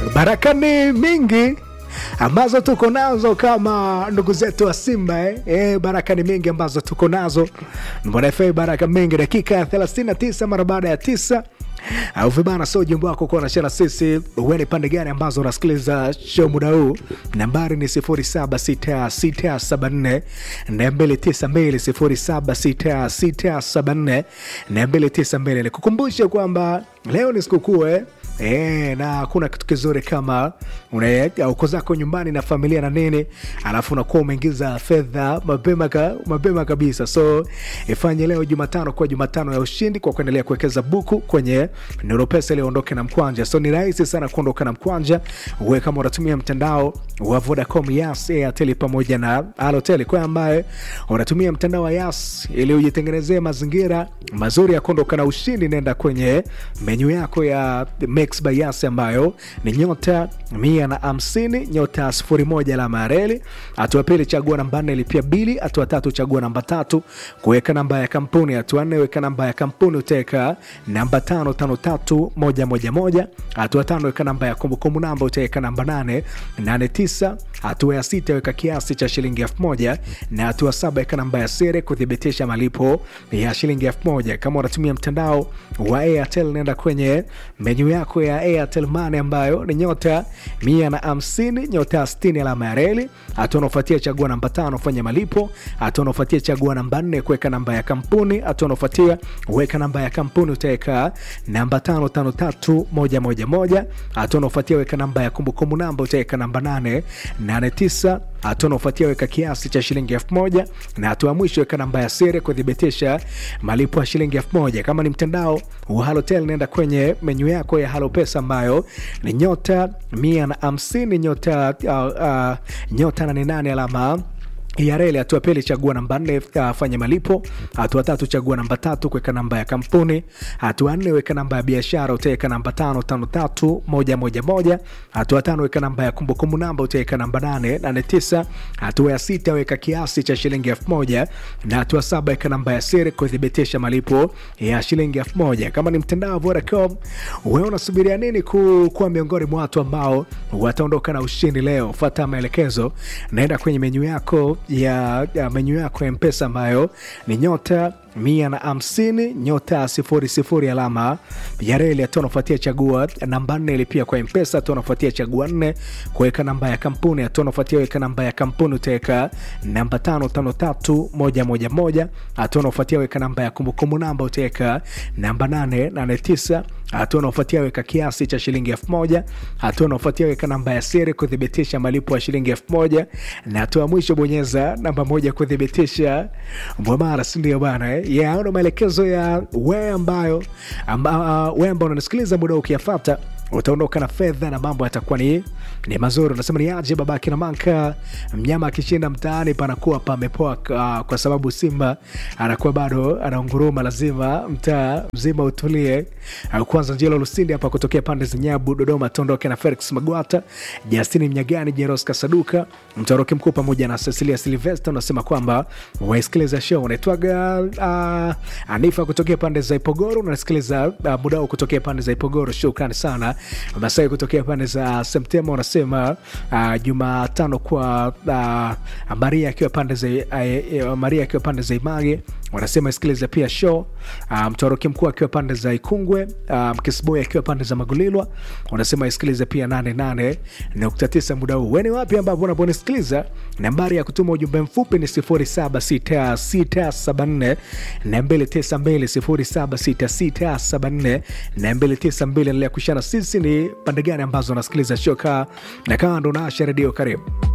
baraka ni mingi ambazo tuko nazo kama ndugu zetu wa Simba eh? Eh, baraka ni mingi ambazo tuko nazo Mbona FA baraka mingi, dakika ya 39 mara baada ya tisa au vibana, so ujumbe wako kuwa nashana sisi, uwe ni pande gani ambazo unasikiliza show muda huu. Nambari ni 076674 292 076674 292. Nikukumbushe kwamba leo ni sikukuu eh? E, na hakuna kitu kizuri kama una- uko zako nyumbani na familia na nini, alafu unakuwa umeingiza fedha mapema ka, mapema kabisa. So ifanye leo Jumatano kuwa Jumatano ya ushindi kwa kuendelea kuwekeza buku kwenye Nuru Pesa ili uondoke na mkwanja. So ni rahisi sana kuondoka na mkwanja, uwe kama unatumia mtandao wa Vodacom, Yas, Airtel pamoja na Halotel. Kwa ambaye unatumia mtandao wa Yas ili ujitengenezee mazingira mazuri ya kuondoka na ushindi, nenda kwenye menyu yako ya Mix by Yas ambayo ni nyota mia na hamsini nyota sifuri moja alama ya reli. Hatua pili chagua namba nne lipia bili. Hatua tatu chagua namba tatu kuweka namba ya kampuni. Hatua nne weka namba ya kampuni utaweka namba tano tano tatu moja moja moja. Hatua tano weka namba ya kumbukumbu namba utaweka namba nane nane tisa. Hatua ya sita weka kiasi cha shilingi elfu moja na hatua saba weka namba ya siri kuthibitisha malipo ya shilingi elfu moja. Kama unatumia mtandao wa Airtel nenda kwenye menyu yako ya Airtel Money ambayo ni nyota mia na hamsini nyota sitini alama ya reli. Hatua unaofuatia chagua namba tano fanya malipo. Hatua unaofuatia chagua namba nne kuweka namba ya kampuni. Hatua unaofuatia weka namba ya kampuni utaweka namba tano tano tatu moja moja moja. Hatua unaofuatia weka namba ya kumbukumbu namba utaweka namba nane nane tisa. Hatua unaofuatia weka kiasi cha shilingi elfu moja na hatua ya mwisho weka namba ya siri kuthibitisha malipo ya shilingi elfu moja. Kama ni mtandao wa Halotel nenda kwenye menyu yako ya Halo Pesa ambayo ni nyota mia na hamsini nyota uh, uh, nyota nane nane alama ya reli. Hatua pili chagua namba nne uh, fanya malipo. Hatua tatu chagua namba tatu kuweka namba ya kampuni. Hatua nne weka namba ya biashara utaweka namba tano tano tatu moja moja moja. Hatua tano weka namba ya kumbukumbu namba utaweka namba nane nane tisa. Hatua ya sita weka kiasi cha shilingi elfu moja na hatua saba weka namba ya siri kuthibitisha malipo ya shilingi elfu moja. Kama ni mtandao wa Vodacom, wewe unasubiria nini ku- kuwa miongoni mwa watu ambao wataondoka na ushindi leo? Fuata maelekezo, naenda kwenye menyu yako ya, ya menyu yako ya Mpesa ambayo ni nyota mia na hamsini nyota sifuri sifuri alama ya reli. Hatua unafuatia chagua namba nne ilipia kwa Mpesa. Hatua unafuatia chagua nne kuweka namba ya kampuni. Hatua unafuatia weka namba ya kampuni utaweka namba tano tano tatu moja moja moja. Hatua unafuatia weka namba ya kumbukumbu namba utaweka namba nane nane tisa. Hatua unaofuatia weka kiasi cha shilingi elfu moja. Hatua unaofuatia weka namba ya siri kuthibitisha malipo ya shilingi elfu moja, na hatua ya mwisho bonyeza namba moja kuthibitisha mwamara, si ndio bana eh? Yeah, ndo maelekezo ya wewe ambayo amba, uh, wewe ambao unanisikiliza muda huu ukiyafata utaondoka na fedha na mambo yatakuwa ni, ni mazuri. Unasema ni aje babake na manka, mnyama akishinda mtaani panakuwa pamepoa, uh, kwa sababu Simba anakuwa bado anaunguruma, lazima mtaa mzima utulie. Uh, kwanza Njelo Lusindi hapa kutokea pande za Nyabu Dodoma, tuondoke na Felix Magwata, Justini Mnyagani, Jeros Kasaduka, mtoroki mkuu pamoja na Cecilia Silvester. Unasema kwamba waisikiliza show unaitwaga uh, Anifa kutokea pande za Ipogoro, unasikiliza uh, mudao kutokea pande za Ipogoro. Shukrani sana Masai kutokea pande za Septemba unasema uh, Jumatano kwa uh, Maria akiwa pande za uh, Maria akiwa pande za Image wanasema isikilize pia show uh, mtoroki mkuu akiwa pande za Ikungwe uh, Mkisboy akiwa pande za Magulilwa wanasema isikilize pia 88.9 muda huu. Weni wapi ambapo unaponisikiliza? Nambari ya kutuma ujumbe mfupi ni 076674 na 292 076674 na 292. Endelea kushana sisi ni pande gani ambazo unasikiliza show kaa na kando na Asha Redio. Karibu.